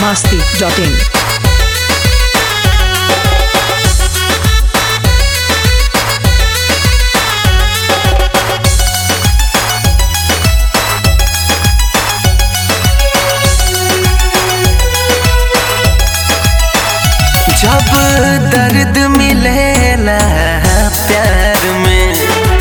masti.in. जब दर्द मिलेला प्यार में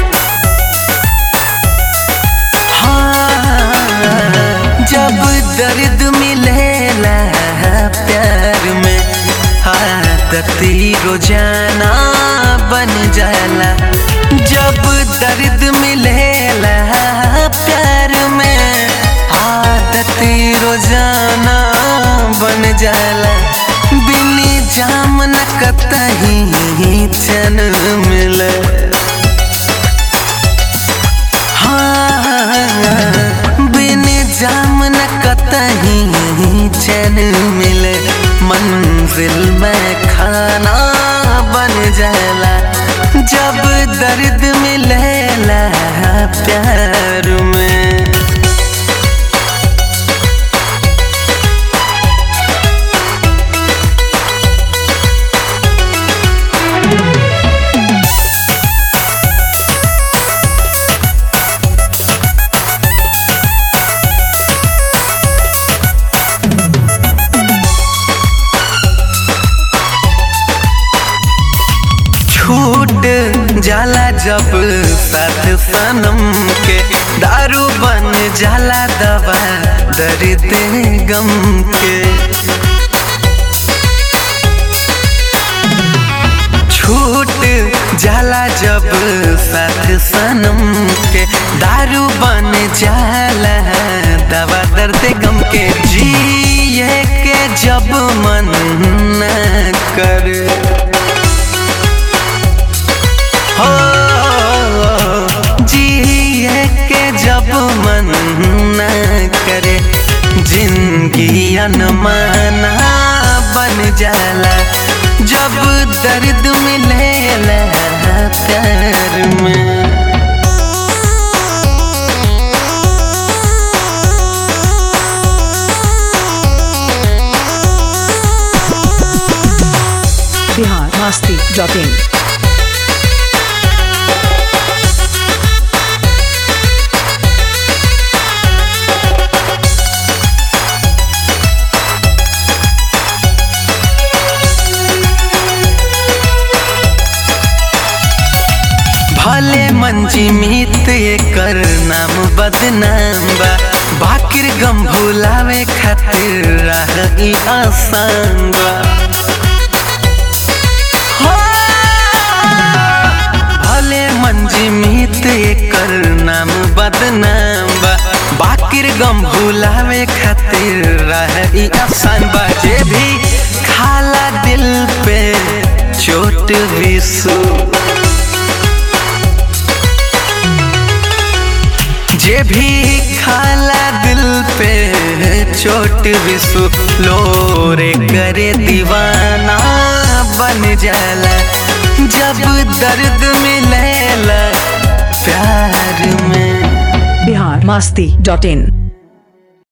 हाँ जब दर्द मिलेला प्यार में आदती रोजाना बन जाला जब दर्द मिलेला प्यार में आदती रोजाना बन जाला बिनी जाम न कतही चन मिले हाँ बिनी जाम न कतही चन मिले मंजिल में खाना बन जाला जब दर्द मिलेला प्यार में छूट जाला जब साथ सनम के दारू बन जाला दवा दर्द गम के छूट जाला जब साथ सनम के दारू बन जाला दवा दर्द गम के जिए के जब मन न करे हो जिए के जब मन न करे जिंदगी अनमाना बन जाला जब दर्द मिलेला प्यार में Bihar masti.in. भले मंजी मीत एकर नाम बदनाम बा बाकिर गम भुलावे खातिर राह ई आसान बा हो, भले मंजी मीत एकर नाम बदनाम बा बाकिर गम भुलावे खातिर राह ई आसान बा जे भी खाला दिल पे चोट भी सू जे भी खाला दिल पे चोट विसु लोरे करे दीवाना बन जाला जब दर्द मिलेला प्यार में Bihar masti.in.